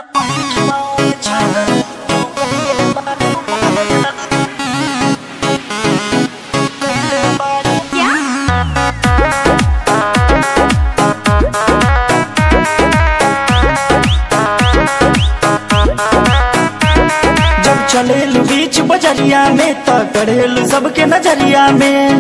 जब चलेलू बीच बजरिया में त करेलू सबके नजरिया में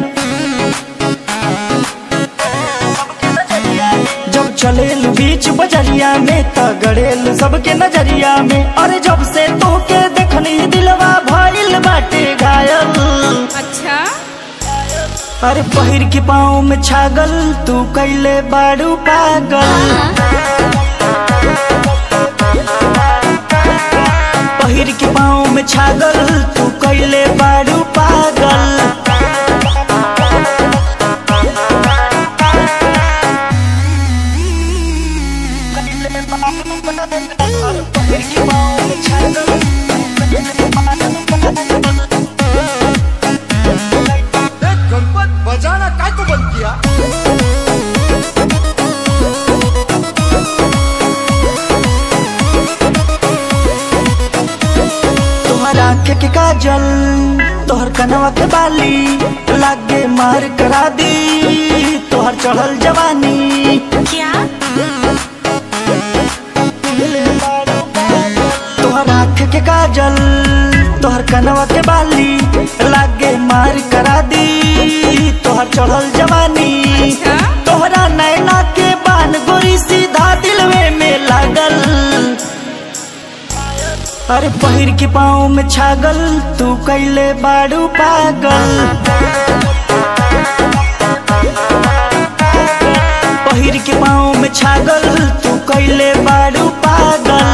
जब चलेलू बीच बजरिया में त गड़ेलू सबके नजरिया में अरे जब से तोके देखनी दिलवा भइल बाटे घायल अच्छा अरे पहिर के पाँव में छागल तू कैले बाड़ू पागल पहिर के पाँव में छागल तू कैले बाड़ू पागल पहिर के पाँव में छागल देख गणपत बजाना काय को बंद किया तोहर आँख के काजल तोहर कनवा के बाली लागे मार करा दी तोहर चढ़ल जवानी क्या तोहर आँख के काजल तोहर कनवा के बाली लागे मार करा दी तोहर चढ़ल जवानी अच्छा? तोहरा नैना के बान गोरी सीधा दिलवे में लागल अरे पहिर के पाँव में छागल तू कैले बाड़ू पागल पहिर के पाँव में छागल तू कैले बाड़ू पागल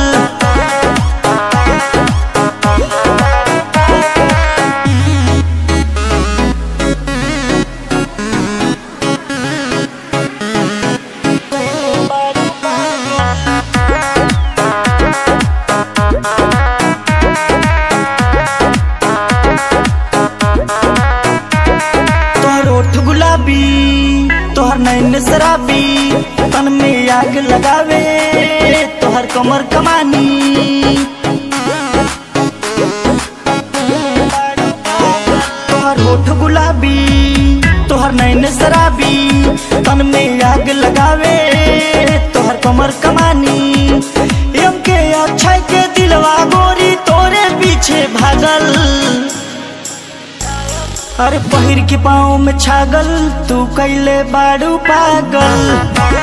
तोहर ओठ गुलाबी तोहर नैन शराबी तन में आग लगावे तोहर कमर कमानी तोहर ओठ गुलाबी तोहर नैन शराबी तन में आग लगावे तोहर कमर कमानी एम के अक्षय के दिलवा गोरी तोरे पीछे भागल अरे पहिर के पाँव में छागल तू कैले बाड़ू पागल